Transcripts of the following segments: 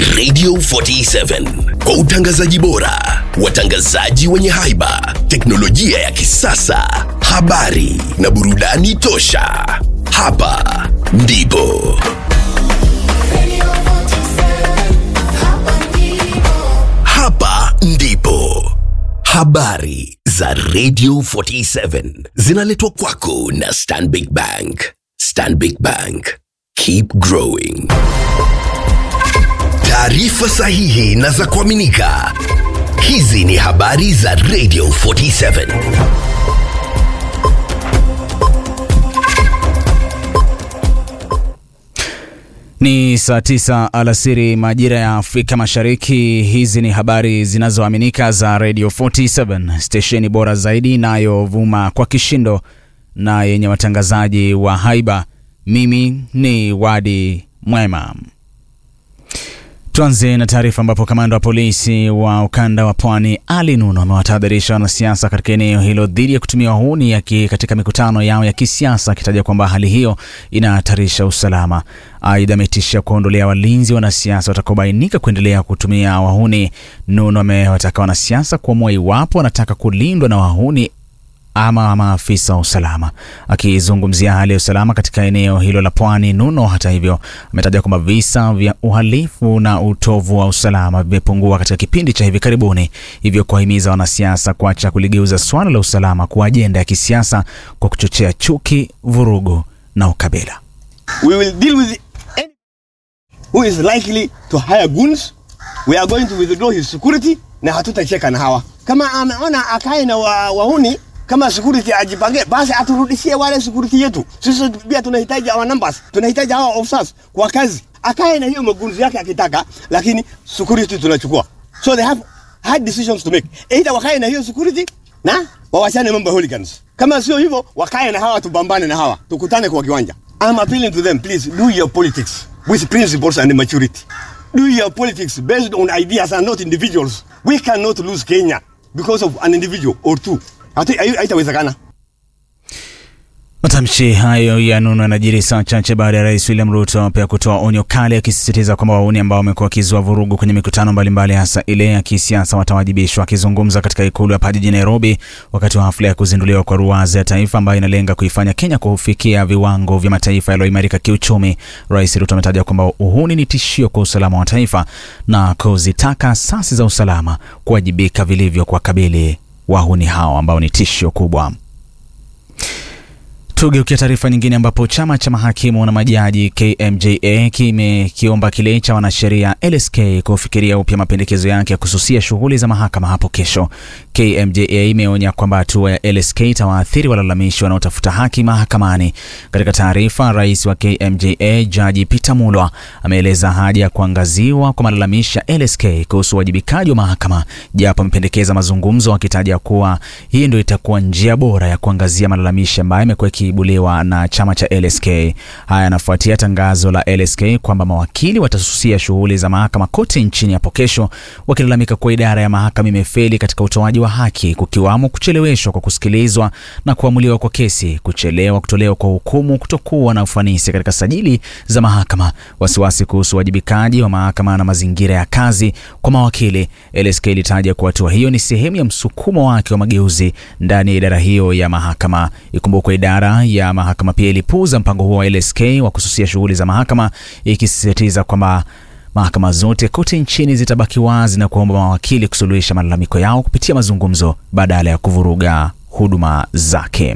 Radio 47 kwa utangazaji bora, watangazaji wenye haiba, teknolojia ya kisasa, habari na burudani tosha. Hapa ndipo hapa ndipo habari za Radio 47 zinaletwa kwako na Stanbic Bank. Stanbic Bank, keep growing. Taarifa sahihi na za kuaminika. Hizi ni habari za Radio 47. Ni saa tisa alasiri majira ya Afrika Mashariki. Hizi ni habari zinazoaminika za Radio 47, stesheni bora zaidi inayovuma kwa kishindo na yenye watangazaji wa haiba. Mimi ni Wadi Mwema. Tuanze na taarifa ambapo kamanda wa polisi wa ukanda wa pwani Ali Nuno amewatahadharisha wanasiasa katika eneo hilo dhidi ya kutumia wahuni yaki katika mikutano yao ya kisiasa, akitaja kwamba hali hiyo inahatarisha usalama. Aidha, ametishia kuondolea walinzi wanasiasa watakaobainika kuendelea kutumia wahuni. Nuno amewataka wanasiasa kuamua iwapo wanataka kulindwa na wahuni ama maafisa wa usalama. Akizungumzia hali ya usalama katika eneo hilo la pwani, Nuno hata hivyo ametaja kwamba visa vya uhalifu na utovu wa usalama vimepungua katika kipindi cha hivi karibuni, hivyo kuwahimiza wanasiasa kuacha kuligeuza swala la usalama kuwa ajenda ya kisiasa kwa kuchochea chuki, vurugu na ukabila. We will deal with any who is likely to hire goons. We are going to withdraw his security na hatutacheka na hawa. Kama ameona akae na wa, wahuni kama security ajipange, basi aturudishie wale security yetu. Sisi pia tunahitaji our numbers, tunahitaji hawa officers kwa kazi. Akae na hiyo magunzi yake akitaka, lakini security tunachukua. So they have hard decisions to make. Either wakae na hiyo security na wawachane mambo ya hooligans. Kama sio hivyo, wakae na hawa, tupambane na hawa, tukutane kwa kiwanja. I'm appealing to them, please do your politics with principles and maturity. Do your politics based on ideas and not individuals. We cannot lose Kenya because of an individual or two. Hatu- hai- Haitawezekana. Matamshi hayo ya Nuno yanajiri saa chache baada ya rais William Ruto pia kutoa onyo kali akisisitiza kwamba wauni ambao wamekuwa wakizua vurugu kwenye mikutano mbalimbali hasa ile ya kisiasa watawajibishwa. Akizungumza katika ikulu hapa jijini Nairobi wakati wa hafla ya kuzinduliwa kwa ruwaza ya taifa ambayo inalenga kuifanya Kenya kufikia viwango vya mataifa yaliyoimarika kiuchumi, rais Ruto ametaja kwamba uhuni ni tishio kwa usalama wa taifa na kuzitaka asasi za usalama kuwajibika vilivyo kuwakabili wahuni hao ambao ni tishio kubwa. Tugeukia taarifa nyingine ambapo chama cha mahakimu na majaji KMJA kimekiomba kile cha wanasheria LSK kufikiria upya mapendekezo yake ya kususia shughuli za mahakama hapo kesho. KMJA imeonya kwamba hatua ya LSK itawaathiri walalamishi wanaotafuta haki mahakamani. Katika taarifa, rais wa KMJA Jaji Peter Mulwa ameeleza haja ya kuangaziwa kwa malalamishi ya LSK kuhusu uwajibikaji wa mahakama, japo amependekeza mazungumzo, akitaja kuwa hii ndio itakuwa njia bora ya kuangazia malalamishi ambayo yamekuwa yakiibuliwa na chama cha LSK. Haya yanafuatia tangazo la LSK kwamba mawakili watasusia shughuli za mahakama kote nchini hapo kesho, wakilalamika kuwa idara ya mahakama imefeli katika utoaji wa haki, kukiwamo kucheleweshwa kwa kusikilizwa na kuamuliwa kwa kesi, kuchelewa kutolewa kwa hukumu, kutokuwa na ufanisi katika sajili za mahakama, wasiwasi kuhusu uwajibikaji wa mahakama na mazingira ya kazi kwa mawakili. LSK ilitaja kuwa hatua hiyo ni sehemu ya msukumo wake wa mageuzi ndani ya idara hiyo ya mahakama. Ikumbukwe idara ya mahakama pia ilipuuza mpango huo wa LSK wa kususia shughuli za mahakama, ikisisitiza kwamba mahakama zote kote nchini zitabaki wazi na kuomba mawakili kusuluhisha malalamiko yao kupitia mazungumzo badala ya kuvuruga huduma zake.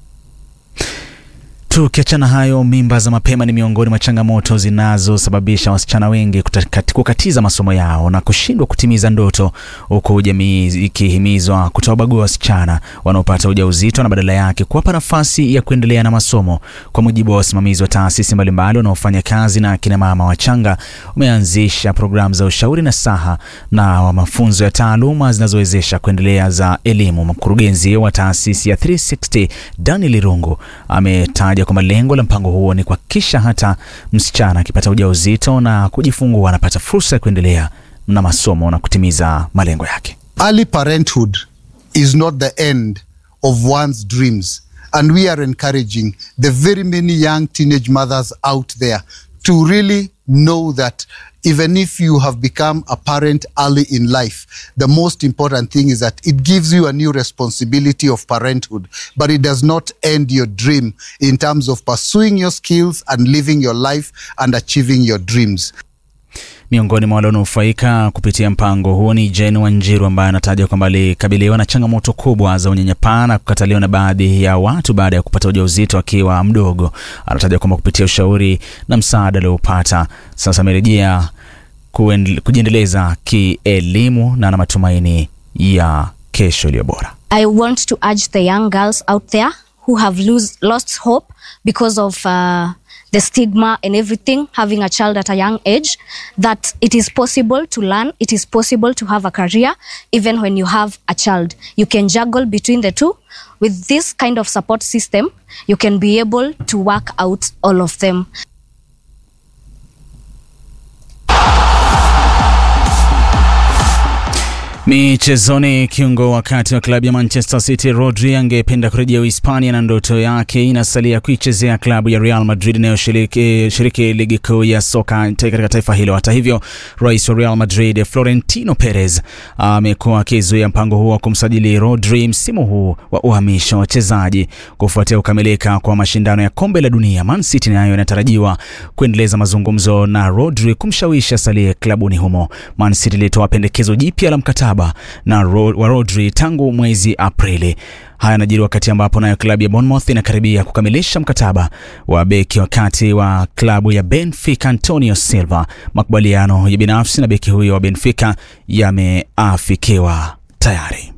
Tukiachana hayo, mimba za mapema ni miongoni mwa changamoto zinazosababisha wasichana wengi kutakati- kukatiza masomo yao na kushindwa kutimiza ndoto, huku jamii ikihimizwa kutowabagua wasichana wanaopata ujauzito na badala yake kuwapa nafasi ya kuendelea na masomo. Kwa mujibu wa wasimamizi wa taasisi mbalimbali wanaofanya kazi na akina mama wachanga, umeanzisha programu za ushauri na saha na wa mafunzo ya taaluma zinazowezesha kuendelea za elimu. Mkurugenzi wa taasisi ya 360 Daniel Irungu ametaja kwamba lengo la mpango huo ni kuhakikisha hata msichana akipata ujauzito na kujifungua anapata fursa ya kuendelea na masomo na kutimiza malengo yake. Early parenthood is not the end of one's dreams. And we are encouraging the very many young teenage mothers out there to really know that even if you have become a parent early in life, the most important thing is that it gives you a new responsibility of parenthood, but it does not end your dream in terms of pursuing your skills and living your life and achieving your dreams. Miongoni mwa walionufaika kupitia mpango huo ni Jane Wanjiru ambaye anataja kwamba alikabiliwa na changamoto kubwa za unyanyapaa na kukataliwa na baadhi ya watu baada ya kupata ujauzito akiwa mdogo. Anataja kwamba kupitia ushauri na msaada aliopata sasa amerejea kuendele- kujiendeleza kielimu na ana matumaini ya kesho iliyo bora. I want to urge the young girls out there who have lose, lost hope because of uh, the stigma and everything, having a child at a young age, that it is possible to learn, it is possible to have a career even when you have a child. You can juggle between the two. With this kind of support system, you can be able to work out all of them. Michezoni, kiungo wakati wa klabu ya Manchester City Rodri angependa kurejea Uhispania na ndoto yake inasalia kuichezea klabu ya Real Madrid inayoshiriki shiriki ligi kuu ya soka katika taifa hilo. Hata hivyo, rais wa Real Madrid Florentino Perez amekuwa akizuia mpango huo wa kumsajili Rodri msimu huu wa uhamisho wa wachezaji kufuatia kukamilika kwa mashindano ya kombe la dunia. Man City nayo inatarajiwa kuendeleza mazungumzo na Rodri kumshawishi asalie klabuni humo. Man City ilitoa pendekezo jipya la mkataba na Ro wa Rodri tangu mwezi Aprili. Haya yanajiri wakati ambapo nayo klabu ya Bournemouth inakaribia kukamilisha mkataba wa beki wakati wa klabu ya Benfica Antonio Silva. Makubaliano ya binafsi na beki huyo wa Benfica yameafikiwa tayari.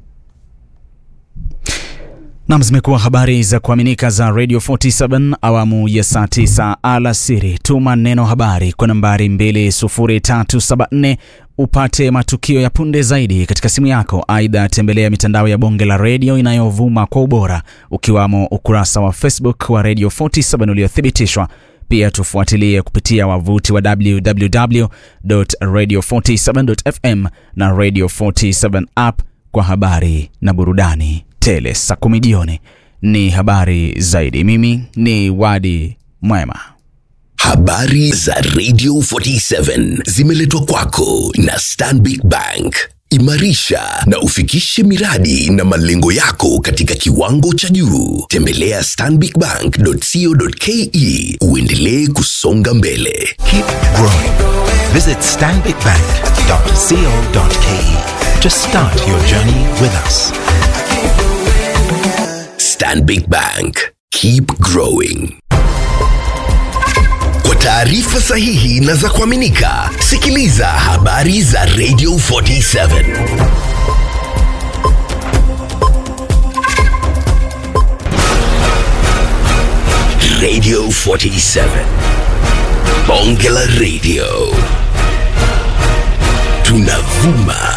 Nam, zimekuwa habari za kuaminika za Radio 47 awamu ya saa 9 alasiri. Tuma neno habari kwa nambari 20374 upate matukio ya punde zaidi katika simu yako. Aidha, tembelea mitandao ya bonge la redio inayovuma kwa ubora, ukiwamo ukurasa wa Facebook wa Radio 47 uliothibitishwa. Pia tufuatilie kupitia wavuti wa www.radio47.fm na Radio 47 app kwa habari na burudani tele. Saa kumi jioni ni habari zaidi. Mimi ni Wadi Mwema. Habari za Radio 47 zimeletwa kwako na Stanbic Bank. Imarisha na ufikishe miradi na malengo yako katika kiwango cha juu. Tembelea stanbicbank.co.ke uendelee kusonga mbele. Keep growing. Visit stanbicbank.co.ke to start your journey with us. Stanbic Bank. Keep growing. Kwa taarifa sahihi na za kuaminika, sikiliza habari za Radio 47. Radio 47. Bonge la Radio. Tunavuma